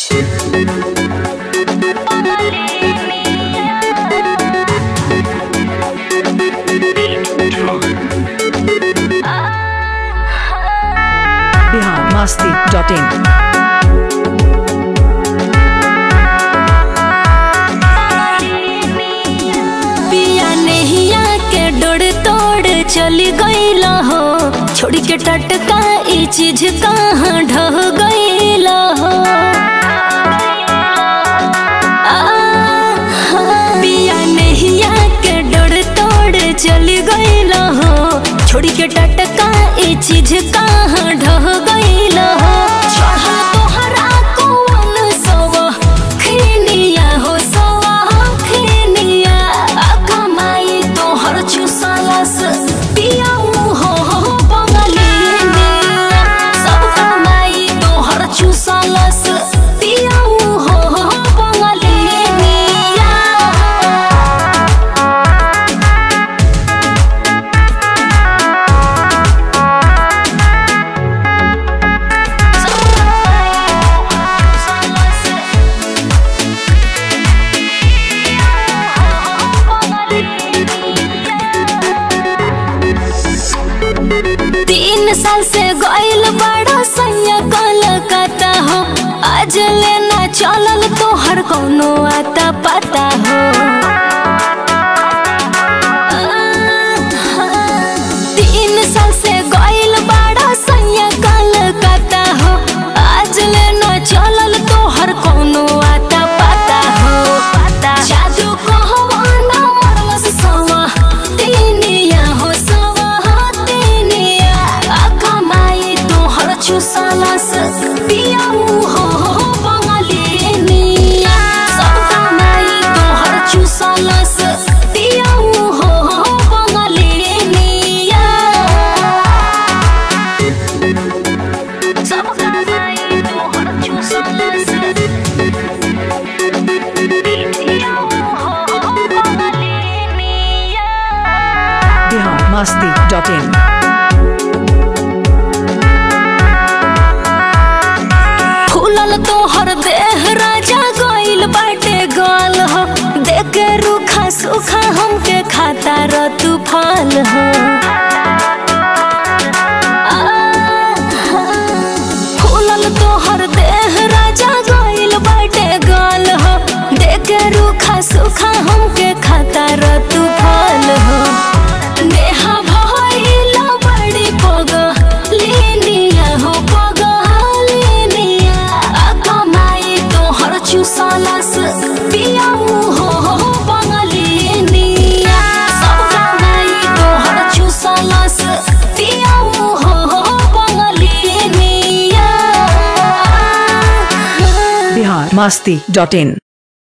Bihar Masti dot in पिया नहिया के डोर तोड़ चली गईल हो छोड़ के टटका ई चीज कहाँ ढह गईल हो आ, पिया नहिया के डोर तोड़ चली गईल हो छोड़ के टटका ई चीज कहाँ ढह गईल हो चढ़ल तोहरा कौन सवा खिनिया हो सवा खिनिया आ कमाई तोहर चुसलस पियाऊ हो बंगलिनिया सब कमाई तोहर चुसलस पियाऊ हो बंगलिनिया तीन साल से गइल बड़ा सैया कलकत्ता हो आज लेना चलल तोहर कौनो आता पता हो तीन साल से गइल बड़ा सैया कलकत्ता हो आज लेना चलल तोहर कौनो आता पता हो पता जादू कहवा ना मरलस सवा तीनिया हो सवा तीनिया आ कमाई तोहर चुसलस पियाऊ हो बंगलिनिया सब कमाई तोहर चुसलस पियाऊ हो बंगलिनिया सब कमाई तोहर चुसलस पियाऊ हो बंगलिनिया बिहार मस्ती डॉट इन फूलल तोहर देह राजा गइल बाटे गाल हो देखे रूखा सुखा हमके खाता र तूफान हो फूलल तोहर देह राजा गइल बाटे गाल हो देखे रूखा सुखा हमके खाता र तूफान हो नेहा भइल बड़ी पग लिनिया हो पग लिनिया आ कमाई तोहर चुसलस पियाऊ हो बंगलिनिया सब कमाई तोहर चुसलस पियाऊ हो बंगलिनिया बिहार मस्ती डॉट इन